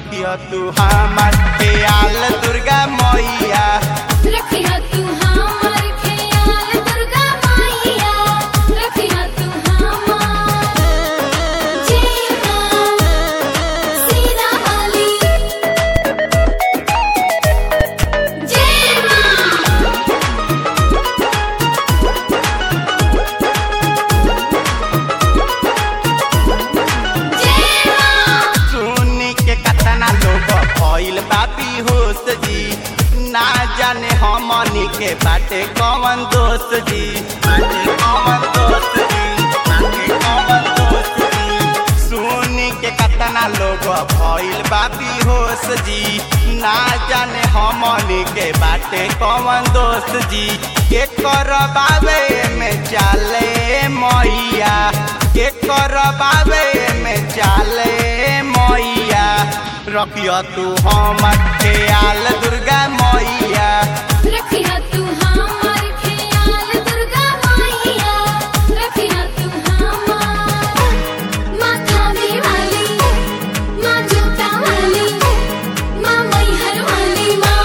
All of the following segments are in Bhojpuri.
रखियो तू हमार ख्याल दुर्गा मैया रखिया तू हमार ख्याल दुर्गा मैया रखिया तू हमार जीना सीना वाली जीना जीना सुनी के कतना लोग भइल बापी होश जी ना जाने हमनी के बाटे कौन दोस्त जी बाटे कौन दोस्त जी बाटे कौन दोस्त जी सुनी के कतना लोग भइल बापी होश जी ना जाने हमनी के बाटे कौन दोस्त जी के करबावे में चाले मैया के करबावे में चाले मैया रखियो तू हमर ख्याल दुर्गा मैया रखिया तू हमार ख्याल दुर्गा मैया रखिया तू हमार माथा में वाली माँ जोता वाली माँ मैहर वाली माँ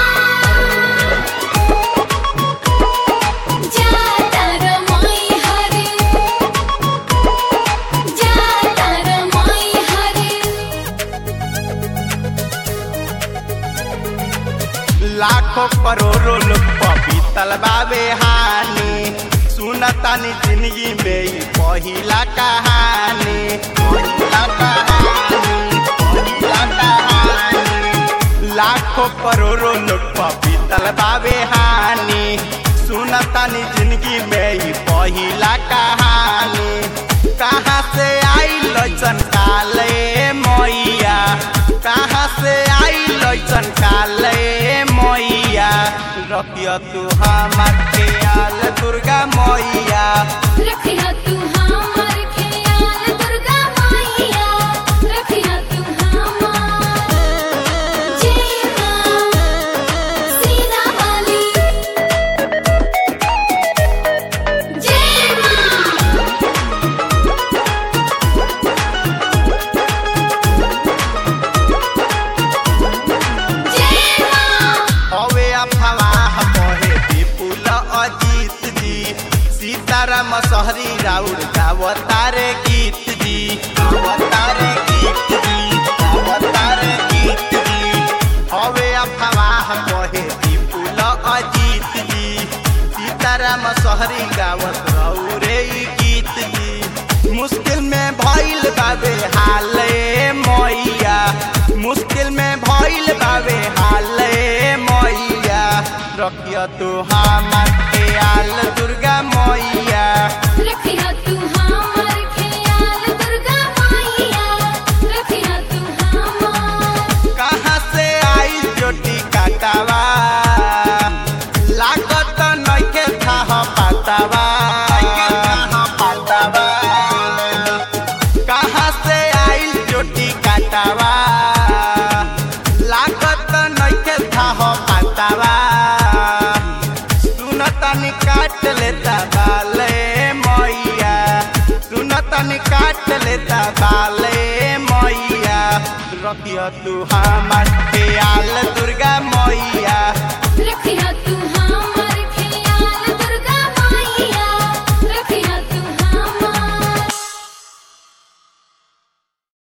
जाता रे मैहर जाता रे मैहर लाखों करोड़ों लोग पपीतल बाबे हानि सुनतानी जिंदगी में ई पहिला कहानी पहिला कहानी पहिला कहानी लाखों करोड़ों लोग पपीतल बाबे हानि सुनतानी जिंदगी में ई पहिला कहानी कहाँ से आई लचन काले मैया कहाँ से आई लचन काले मैया रखियो तू हमार ख्याल दुर्गा मैया रखिया तू हमार ख्याल दुर्गा मैया रखिया तू हमार जीना सीना वाली जीना जीना हवे अफवाह कहे विपुल अजीत जी सीताराम सहरी राउर गावतारे गीत जी गावतारे गीत जी गावतारे गीत जी हवे अफवाह कहे विपुल अजीत जी सीताराम सहरी गावत रौरे ई गीत जी मुश्किल में भइल बाबे हाले मैया मुश्किल में भइल बाबे हाले मैया रखियो तू हमार ख्याल दुर्गा मैया रखिया तू हमार ख्याल दुर्गा मैया रखिया तू हमार कहाँ से आई जोटी काटावा लागत नइखे थाह पातावा पातावा कहाँ से आई जोटी काटावा लागत नइखे थाह पातावा सुनतनी काट लेता बाले मैया सुनतनी काट लेता बाले मैया रखियो तू हमार ख्याल दुर्गा मैया रखिया तू